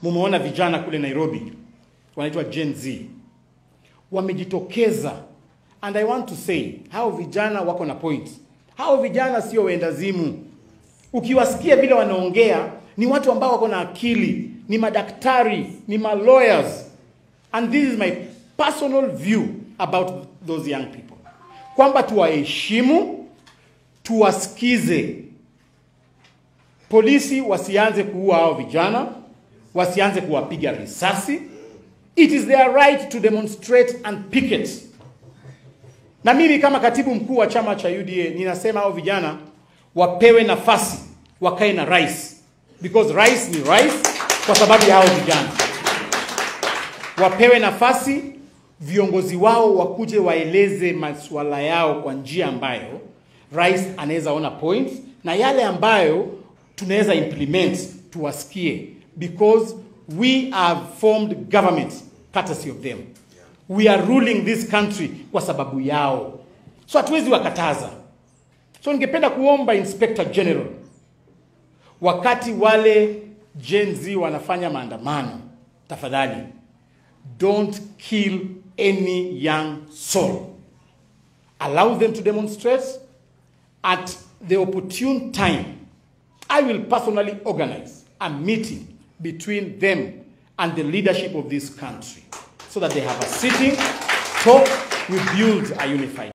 mumeona vijana kule Nairobi wanaitwa Gen Z wamejitokeza, and I want to say hao vijana wako na point. Hao vijana sio wendazimu. Ukiwasikia vile wanaongea, ni watu ambao wako na akili, ni madaktari, ni ma lawyers, and this is my personal view about those young people, kwamba tuwaheshimu, tuwasikize. Polisi wasianze kuua hao vijana, wasianze kuwapiga risasi. It is their right to demonstrate and picket. Na mimi kama katibu mkuu wa chama cha UDA ninasema hao vijana wapewe nafasi wakae na rais, because rais ni rais kwa sababu ya hao vijana. Wapewe nafasi, viongozi wao wakuje waeleze masuala yao kwa njia ambayo rais anaweza ona points na yale ambayo tunaweza implement tuwasikie, because we have formed government courtesy of them. We are ruling this country kwa sababu yao, so hatuwezi wakataza. So ningependa kuomba Inspector General, wakati wale Gen Z wanafanya maandamano, tafadhali don't kill any young soul. Allow them to demonstrate at the opportune time. I will personally organize a meeting between them and the leadership of this country so that they have a sitting, talk, we build a unified